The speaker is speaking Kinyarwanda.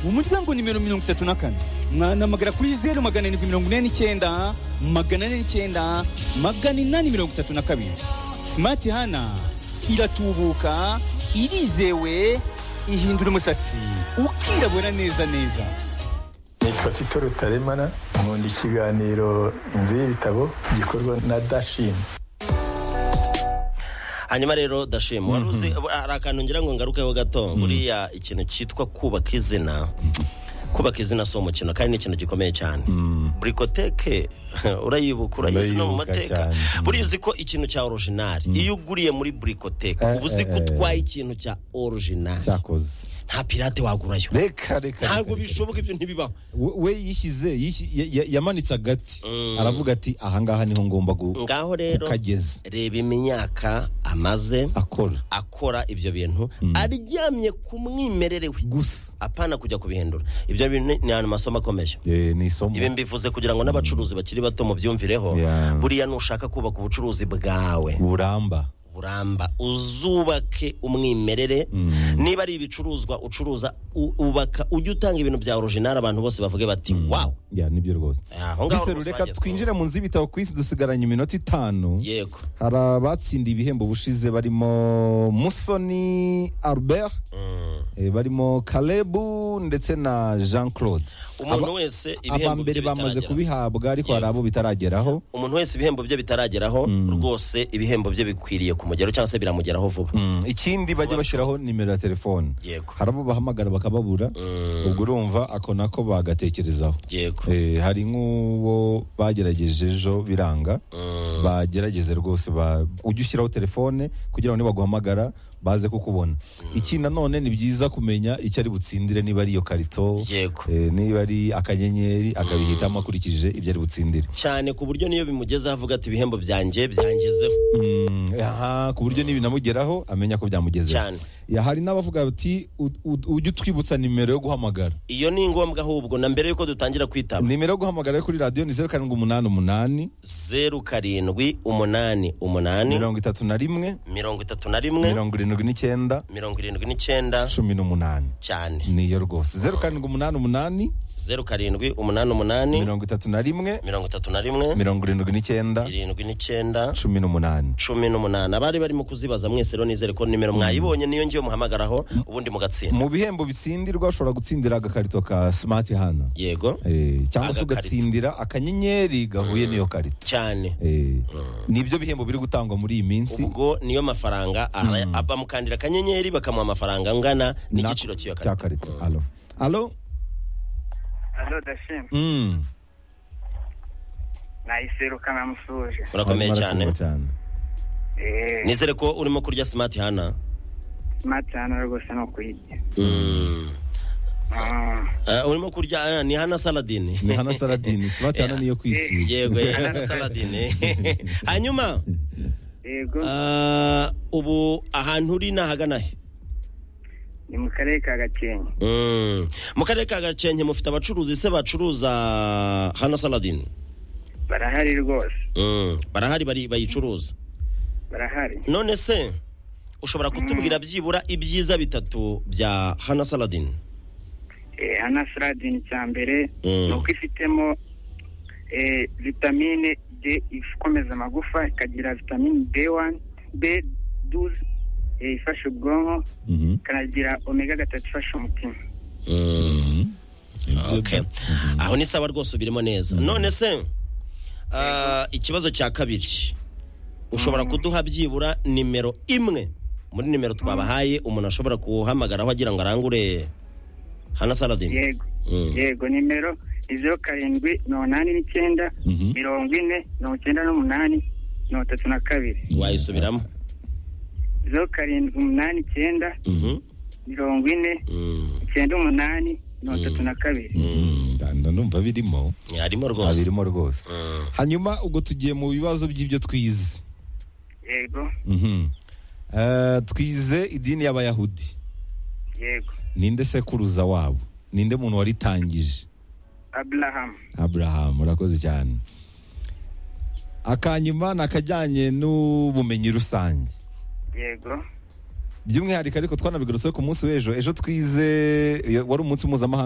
umuryango nimero mirongo itatu na kane mwanamagana kuri zeru magana arindwi mirongo ine n'icyenda magana ane n'icyenda magana inani mirongo itatu na kabiri simati hana iratubuka irizewe ihindura umusatsi ukirabura neza neza nitwa tito rutaremara nkunda ikiganiro inzu y'ibitabo gikorwa na dashini hanyuma rero dashima wari uzi hari akantu ngira ngo ngarukeho gato buriya ikintu cyitwa kubaka izina kubaka izina si umukino kandi ni ikintu gikomeye cyane burikoteke urayibuka urayizi no mu Ndayibuka mateka cyane. buriya uzi ko ikintu cya orijinari iyo uguriye muri burikoteke Eh, uba uzi ko eh, eh. utwaye ikintu cya orijinari cyakoze nta pirate wagurayo reka reka ntabwo reka, reka. bishoboka ibyo ntibibaho we we yishyize yishi- ya- ya- yamanitse agati Mm. aravuga ati ahangaha niho ngomba gu- ngaho rero kukageza reba imyaka amaze akora akora ibyo bintu aryamye ku mwimerere we gusa apana kujya kubihindura ibyo bintu ni ahantu amasomo akomeje Eh, ni isomo ibi mbivuze kugira ngo n'abacuruzi bakiri bato mubyumvireho Yeah. buriya nushaka kubaka ubucuruzi bwawe buramba buramba uzubake umwimerere niba ari ibicuruzwa ucuruza u- ubaka ujye utanga ibintu bya orijinari abantu bose bavuge bati wawu ya nibyo rwose aho ngaho mbese rwose reka bagezweho. twinjire mu nzu y'ibitabo ku isi dusigaranye iminota itanu yego hari abatsindiye ibihembo bushize barimo musoni albert eh, barimo kalebu ndetse na jean claude umuntu Aba- wese ibihembo bye abambere bamaze bitarageraho. kubihabwa ariko hari abo bitarageraho umuntu wese ibihembo bye bitarageraho rwose ibihembo bye bikwiriye ku mugero cyangwa se biramugeraho vuba Mm, ikindi bajya bashyiraho nimero ya telefone Yego. hari abo bahamagara bakababura ubwo urumva ako nako bagatekerezaho yego Eh, hari nk'uwo bagerageje ejo biranga bagerageze rwose ba- ujye ushyiraho telefone kugira ngo nibaguhamagara baze kukubona iki nanone ni byiza kumenya icyo ari butsindire niba ari iyo karito Yego. eh, niba ari akanyenyeri akabihitamo akurikije ibyo ari butsindire cyane ku buryo niyo bimugezeho avuga ati ibihembo byanjye byangezeho Mm, aha, ku buryo n'ibinamugeraho amenya ko byamugezeho Cyane. Ya, hari n'abavuga bati "U- u- ujye utwibutsa nimero yo guhamagara iyo ni ngombwa ahubwo na mbere y'uko dutangira kwitaba nimero yo guhamagara yo kuri radiyo ni zeru karindwi umunani umunani zeru karindwi umunani umunani mirongo itatu na rimwe mirongo itatu na rimwe mirongo irindwi n'icyenda mirongo irindwi n'icyenda cumi n'umunani cyane niyo rwose zeru karindwi umunani umunani zeru karindwi umunani umunani mirongo itatu na rimwe mirongo itatu na rimwe mirongo irindwi n'icyenda irindwi n'icyenda cumi n'umunani cumi n'umunani abari barimo kuzibaza mwese rero nizere ko nimero mwayibonye niyo ngiye muhamagaraho ubundi mugatsinda mu bihembo bitsindirwa ushobora gutsindira agakarito ka smart hana yego Eh, cyangwa se Agakarito. ugatsindira akanyenyeri gahuye n'iyo karito cyane Eh, nibyo bihembo biri gutangwa muri iyi minsi ubwo niyo mafaranga ara- bamukandira akanyenyeri bakamuha amafaranga angana Na- n'igiciro cy'iyo cya karita karito alo alo Alo dashimwe Mm. nayiseruka namusuhuje urakomeye Barimo cyane barakumva cyane eee nizere ko urimo kurya simati hana mata hano rwose ni ukuyirya Eh, urimo kurya eh, ni hana saladini ni hana saradini smart hana niyo kwisiga yego eh, hana saladini hanyuma yego ah, ubu ahantu uri ni ahagana he ni mu karere ka gakenke Mm. mu karere ka gakenke mufite abacuruzi se bacuruza hana saladini barahari rwose Mm. barahari bari- bayicuruza barahari none se ushobora kutubwira byibura ibyiza bitatu bya hana saladin eee hana saradini cya mbere Mm. ni uko ifitemo eee vitamine D ikomeza amagufa ikagira vitamine B1 B12 eh, ifasha ubwonko Mhm. ikanagira omega gatatu ifasha umutima Okay. aho ni sawa rwose ubirimo neza none se ah, ikibazo cya kabiri ushobora kuduha byibura nimero imwe muri nimero twabahaye umuntu ashobora guhamagaraho agira ngo arangure hana saladin yego yego nimero ni zeru karindwi mirongo inani n'icyenda Mhm. mirongo ine mirongo icyenda n'umunani mirongo itatu na kabiri wayisubiramo zeru karindwi umunani icyenda Mhm. mirongo ine Mm. icyenda umunani mirongo itatu na kabiri Nda- nda numva birimo harimo rwose abirimo rwose Mm. hanyuma ubwo tugiye mu bibazo by'ibyo twize yego Mhm. Eh, twize idini y'abayahudi yego ninde sekuruza wabo ninde muntu waritangije aburahamu aburahamu urakoze cyane akanyuma ni akajyanye n'ubumenyi rusange yego by'umwihariko ariko twanabigarutseho ku munsi w'ejo ejo twize iyo- wari umunsi mpuzamahanga